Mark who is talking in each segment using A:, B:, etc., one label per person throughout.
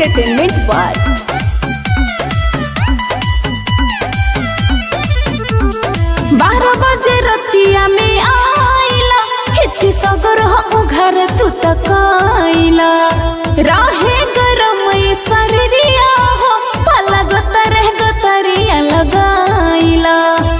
A: entertainment world
B: बारह बजे रतिया में आइला खिची सगर हो घर तू तक आइला रहे गरम ये शरीरिया हो पला गतर गतरिया लगाइला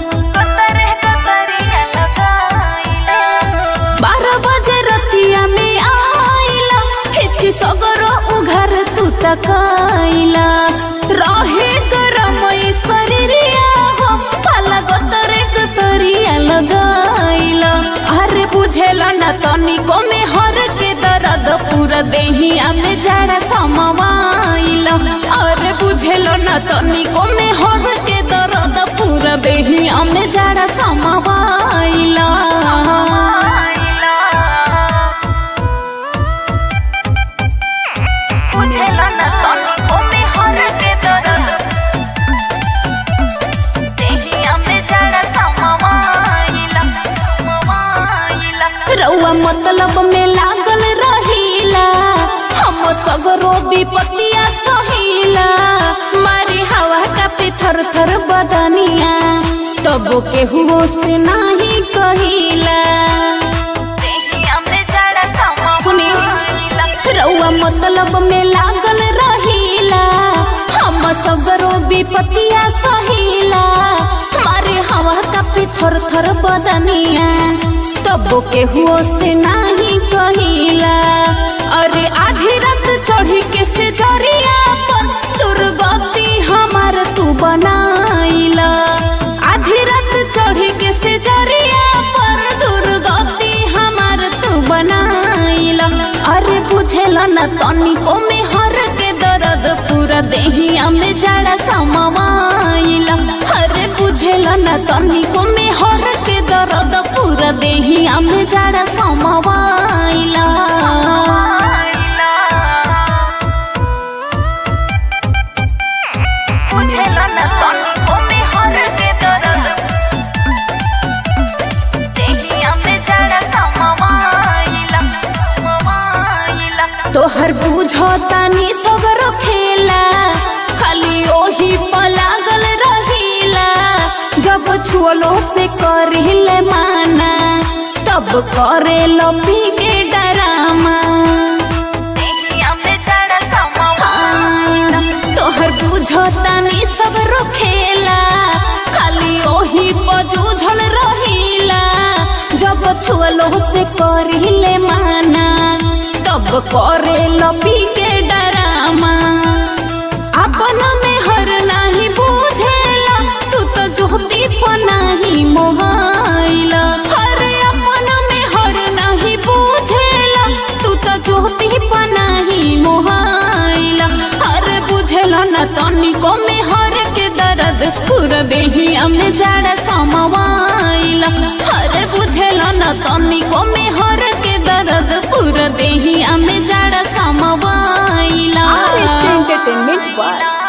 B: बारह बजे रतिया में आइला खिची सगर हो घर तू तक आइला रहे गरम ये शरीरिया हो पला गतर गतरिया लगाइला अरे बुझेला न तनिको में हर के दर्द पूरा देहिया में जड़ा समवाइला अरे बुझेलो न तनिको में हर के दर्द पूरा देहिया में जड़ा समवाइला बुझेलो न तनिको में हर के दर्द देहिया में जड़ा समवाइला रउआ मतलब में लागल रहीला हम सगरो विपतिया सहीला मारी हवा का पे थर थर बदनिया तब के हुओ से नाही कहिला सुनी रउआ मतलब में लागल रहीला हम सगरो विपतिया सहीला मारे हवा का पे थर थर बदनिया तब के हुओ से नाही कहिला अरे आधी रात चढ़ी के से जरिया पर दुर्गति हमार तू बनाइला आधी रात चढ़ी के से जरिया पर दुर्गति हमार तू बनाइला अरे बुझेला न तनिको में हर के दर्द पूरा देहिया में जड़ा समवाइला अरे बुझेला न तनिको में हर के दर्द पूरा देहिया में जड़ा समवाइला बुझेला न तनिको में हर के दर्द देहिया में जड़ा समवाइला तोहर बुझो तानी सगरो खेला खाली ओही पलागल रहीला जब छुअलो से करिले माना तब करे लपी के डरामा हाँ, तोहर बुझो तानी सगरो खेला खाली ओही पजूझल रहीला जब छुअलो से करिले माना तब करे लपी के डरामा अपन में हर नाही बुझेला तू तो जोती नाही मोहाइला अरे अपन में हर नाही बुझेला तू तो जोती नाही मोहाइला अरे बुझेला न तनिको में हर के दर्द पूरा देहिया में जड़ा समवाइला अरे बुझेला न तनिको में हर के दर्द पूरा देहिया में जड़ा समवाइला
A: एंटरटेनमेंट वर्ल्ड